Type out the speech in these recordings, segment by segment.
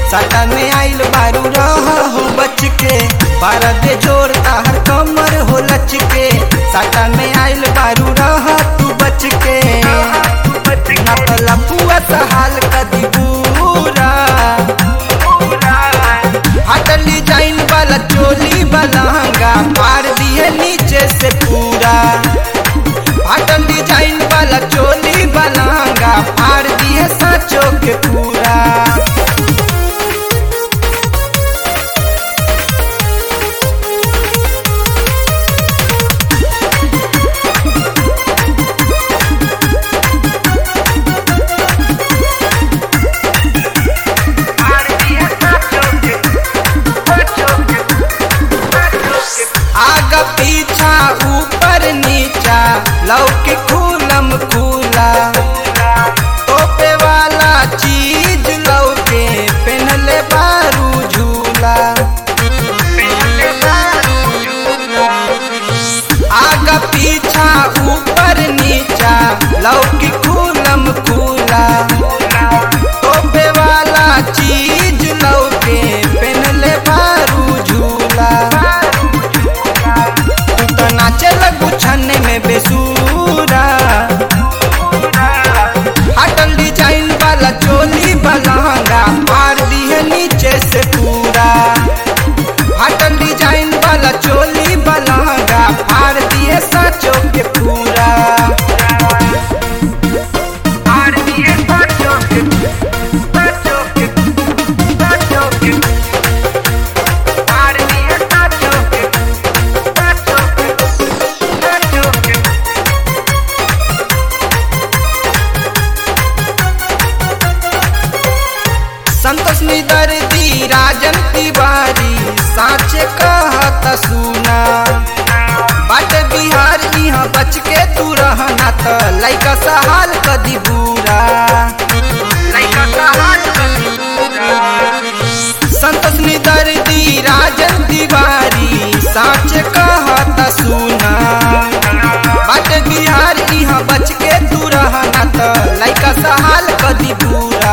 साटा में आइल बारू रह हो बच के बारह दे जोर ताहर कमर हो लच के साटा में आइल बारू रह तू बच के नपला पुआ हाल कदी पूरा हटल डिजाइन वाला चोली बलहंगा मार दिए नीचे से पूरा हटल डिजाइन वाला चोली बलहंगा मार दिए साचो के पूरा आगा पीछा ऊपर नीचा लौके खूलम खूला टोपे वाला चीज लौके पहनले बारू झूला आगा पीछा ऊपर नीचा लौकी खूलम खूला टोपे वाला चीज लौके पहनले बारू झूला तू तो नाचे लगू छन्ने में बेसूरा हटल डिजाइन वाला चोली बलहंगा मार दिए नीचे से पूरा हटल डिजाइन वाला चोली बलहंगा मार दिए साचो के पूरा मार दिए साचो के साचो के साचो के मार दिए साचो के साचो के साचो के संतोष दर्दी राजन तिवारी साचे कहत सुना बाट बिहार यहाँ बच के तू रहना त लैका सहाल कदी बुरा लैका सहाल कदी संतोष दर्दी राजन तिवारी साचे कहत सुना बाट बिहार यहाँ बच के तू रहना त लैका सहाल कदी बुरा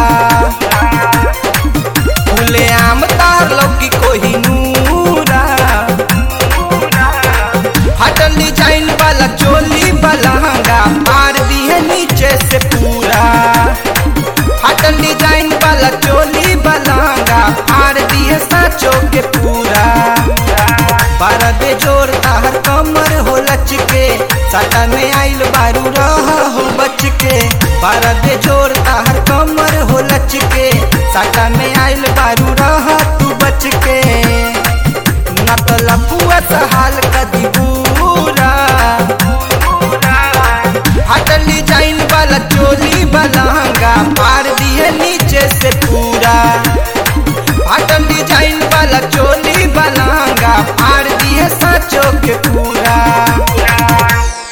फूले आम तार लौकी कोही नूरा हटल डिजाइन वाला चोली बलहंगा मार दिए नीचे से पूरा हटल डिजाइन वाला चोली बलहंगा मार दिए साचो के पूरा बारह दे जोर ताहर कमर हो लच के साटा में आइल बारू रह हो बच के बारह दे जोर ताहर कमर हो लच के साटा में आइल बारू रह तू बच के नकला पुआ हाल कदी पूरा हटल डिजाइन वाला चोली बलहंगा मार दिए नीचे से पूरा